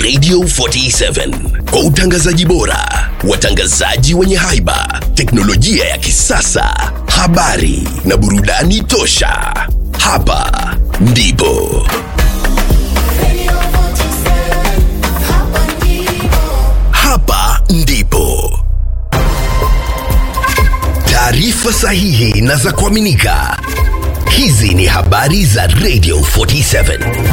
Radio 47 kwa utangazaji bora, watangazaji wenye haiba, teknolojia ya kisasa, habari na burudani tosha. Hapa ndipo hapa ndipo taarifa sahihi na za kuaminika. Hizi ni habari za Radio 47.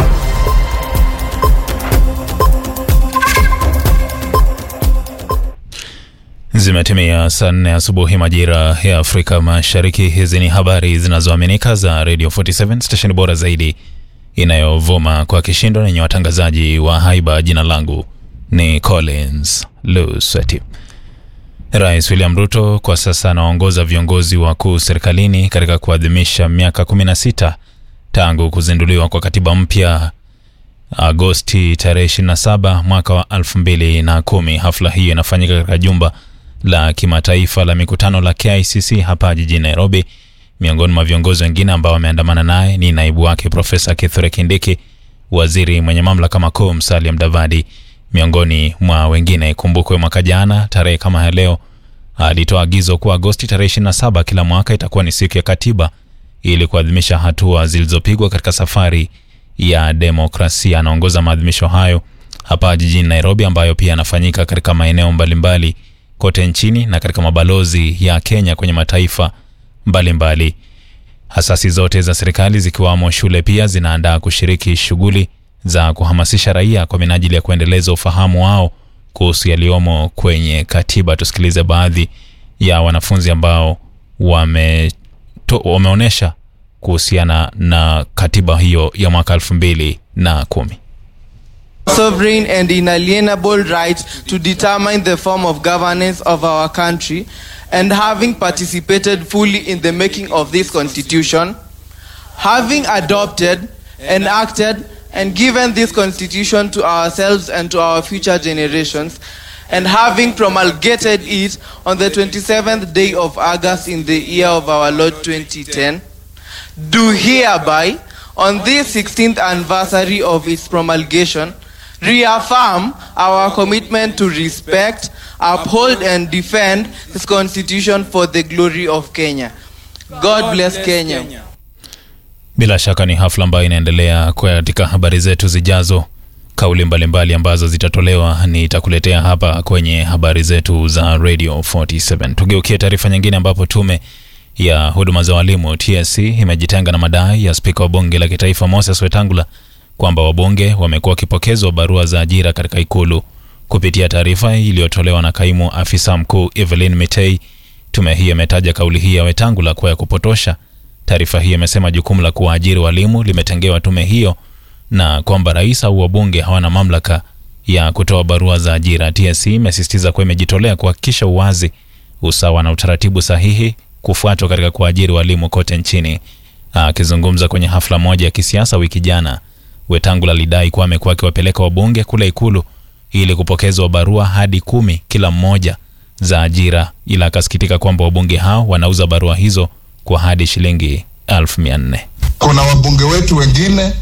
Zimetimia saa nne asubuhi majira ya Afrika Mashariki. Hizi ni habari zinazoaminika za Radio 47 stesheni bora zaidi inayovuma kwa kishindo yenye watangazaji wa haiba. Jina langu ni Collins Lusweti. Rais William Ruto kwa sasa anaongoza viongozi wakuu serikalini katika kuadhimisha miaka 16 tangu kuzinduliwa kwa katiba mpya Agosti tarehe 27 mwaka wa 2010. Hafla hiyo inafanyika katika jumba la kimataifa la mikutano la KICC hapa jijini Nairobi. Miongoni mwa viongozi wengine ambao wameandamana naye ni naibu wake Profesa Kithure Kindiki, waziri mwenye mamlaka makuu Musalia Mudavadi, miongoni mwa wengine. Kumbukwe mwaka jana tarehe kama ya leo alitoa agizo kuwa Agosti tarehe 27 kila mwaka itakuwa ni siku ya katiba ili kuadhimisha hatua zilizopigwa katika safari ya demokrasia. Anaongoza maadhimisho hayo hapa jijini Nairobi, ambayo pia yanafanyika katika maeneo mbalimbali kote nchini na katika mabalozi ya Kenya kwenye mataifa mbalimbali mbali. Hasasi zote za serikali zikiwamo shule pia zinaandaa kushiriki shughuli za kuhamasisha raia kwa minajili ya kuendeleza ufahamu wao kuhusu yaliyomo kwenye katiba. Tusikilize baadhi ya wanafunzi ambao wame wameonyesha kuhusiana na katiba hiyo ya mwaka elfu mbili na kumi. sovereign and inalienable right to determine the form of governance of our country and having participated fully in the making of this constitution having adopted enacted and given this constitution to ourselves and to our future generations and having promulgated it on the 27th day of August in the year of our Lord 2010 do hereby on this 16th anniversary of its promulgation reaffirm our commitment to respect, uphold, and defend this constitution for the glory of Kenya. God bless Kenya. Bila shaka ni hafla ambayo inaendelea katika habari zetu zijazo. Kauli mbalimbali mbali ambazo zitatolewa nitakuletea hapa kwenye habari zetu za Radio 47. Tugeukie taarifa nyingine, ambapo tume ya huduma za walimu TSC imejitenga na madai ya spika wa bunge la kitaifa Moses Wetangula kwamba wabunge wamekuwa wakipokezwa barua za ajira katika ikulu. Kupitia taarifa iliyotolewa na kaimu afisa mkuu Evelyn Mitei, tume hii imetaja kauli hii ya Wetangula kuwa ya kupotosha. Taarifa hii imesema jukumu la kuwaajiri walimu limetengewa tume hiyo na kwamba rais au wabunge hawana mamlaka ya kutoa barua za ajira. TSC imesisitiza kuwa imejitolea kuhakikisha uwazi, usawa na utaratibu sahihi kufuatwa katika kuajiri walimu kote nchini. Akizungumza kwenye hafla moja ya kisiasa wiki jana, Wetangula alidai kuwa amekuwa akiwapeleka wabunge kule ikulu ili kupokezwa barua hadi kumi kila mmoja za ajira, ila akasikitika kwamba wabunge hao wanauza barua hizo kwa hadi shilingi elfu mia nne. Kuna wabunge wetu wengine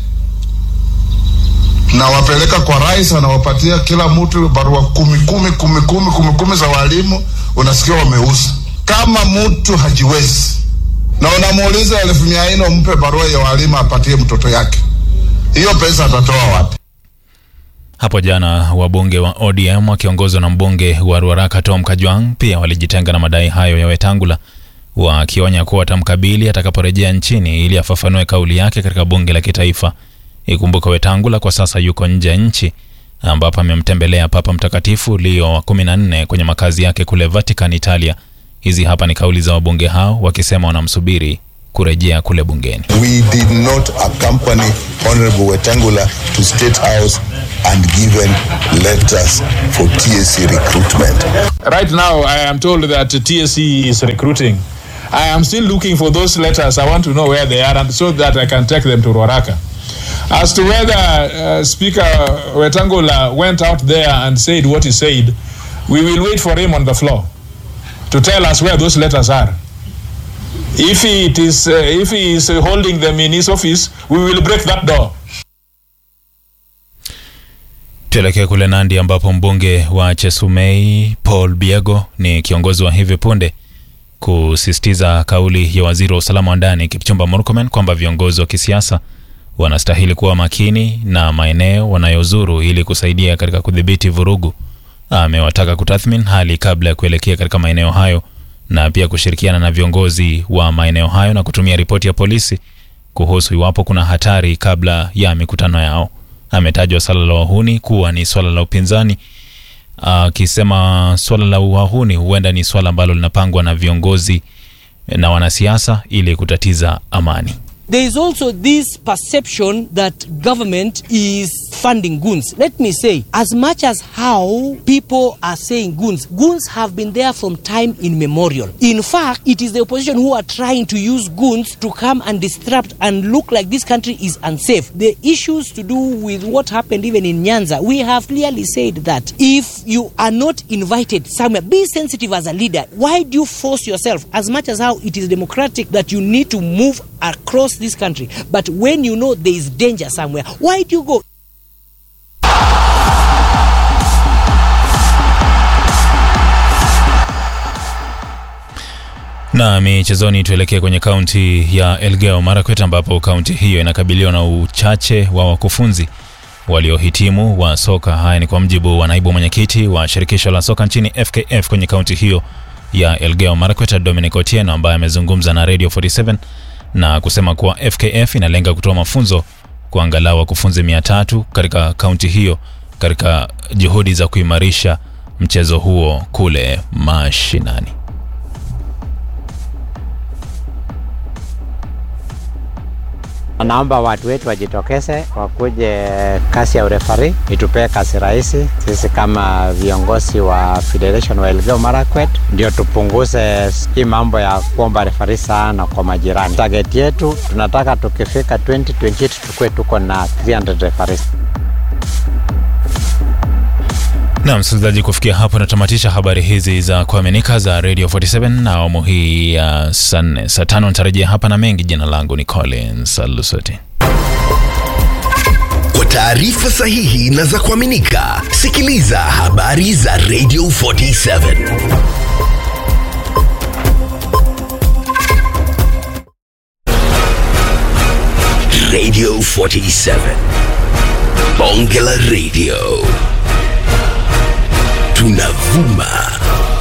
nawapeleka kwa rais, anawapatia kila mtu barua kumi kumi kumi kumi kumi kumi za walimu, unasikia wameuza. Kama mtu hajiwezi na unamuuliza elfu mia nne umpe barua ya walimu apatie mtoto yake, hiyo pesa atatoa wapi? Hapo jana wabunge wa ODM wakiongozwa na mbunge wa Ruaraka Tom Kajwang pia walijitenga na madai hayo ya Wetangula, wakionya kuwa watamkabili atakaporejea nchini ili afafanue kauli yake katika bunge la kitaifa. Ikumbuka Wetangula kwa sasa yuko nje ya nchi ambapo amemtembelea Papa Mtakatifu Leo wa 14 kwenye makazi yake kule Vatican, Italia. Hizi hapa ni kauli za wabunge hao wakisema wanamsubiri kurejea kule bungeni. We did not accompany Honorable Wetangula to State House and given letters for TSC recruitment. Right now, I am told that TSC is recruiting. I am still looking for those letters. I want to know where they are and so that I can take them to Ruaraka. As to whether uh, Speaker Wetangula went out there and said what he said, we will wait for him on the floor to tell us where those letters are. If it is, uh, if he is uh, holding them in his office, we will break that door. Tuelekee kule Nandi ambapo mbunge wa Chesumei Paul Biego ni kiongozi wa hivi punde kusisitiza kauli ya waziri wa usalama wa ndani Kipchumba Murkomen kwamba viongozi wa kisiasa wanastahili kuwa makini na maeneo wanayozuru ili kusaidia katika kudhibiti vurugu. Amewataka kutathmini hali kabla ya kuelekea katika maeneo hayo na pia kushirikiana na viongozi wa maeneo hayo na kutumia ripoti ya polisi kuhusu iwapo kuna hatari kabla ya mikutano yao. Ametajwa swala la wahuni kuwa ni swala la upinzani, akisema swala la wahuni huenda ni swala ambalo linapangwa na viongozi na wanasiasa ili kutatiza amani. There is also this perception that government is funding goons. Let me say, as much as how people are saying goons, goons have been there from time immemorial. In fact, it is the opposition who are trying to use goons to come and disrupt and look like this country is unsafe. The issues to do with what happened even in Nyanza, we have clearly said that if you are not invited somewhere, be sensitive as a leader. Why do you force yourself, as much as how it is democratic that you need to move across this country, but when you know there is danger somewhere, why do you go? Na michezoni, tuelekee kwenye kaunti ya Elgeyo Marakwet ambapo kaunti hiyo inakabiliwa na uchache wa wakufunzi waliohitimu wa soka. Haya ni kwa mjibu wa naibu mwenyekiti wa shirikisho la soka nchini FKF kwenye kaunti hiyo ya Elgeyo Marakwet, Dominic Otieno, ambaye amezungumza na Radio 47 na kusema kuwa FKF inalenga kutoa mafunzo kwa angalau wakufunzi mia tatu katika kaunti hiyo katika juhudi za kuimarisha mchezo huo kule mashinani. Naomba watu wetu wajitokeze wakuje kasi ya urefari itupee kasi rahisi. Sisi kama viongozi wa Federation wa Elgeyo Marakwet ndio tupunguze hii mambo ya kuomba refari sana kwa majirani. Target yetu tunataka tukifika 2028 tukue tuko na 300 referees. Na msikilizaji, kufikia hapo natamatisha habari hizi za kuaminika za Radio 47 na awamu hii ya saa nne. Saa tano nitarejea hapa na mengi. Jina langu ni Collins Alusoti. Kwa taarifa sahihi na za kuaminika, sikiliza habari za Radio 47 Radio 47 Bonge la Radio tunavuma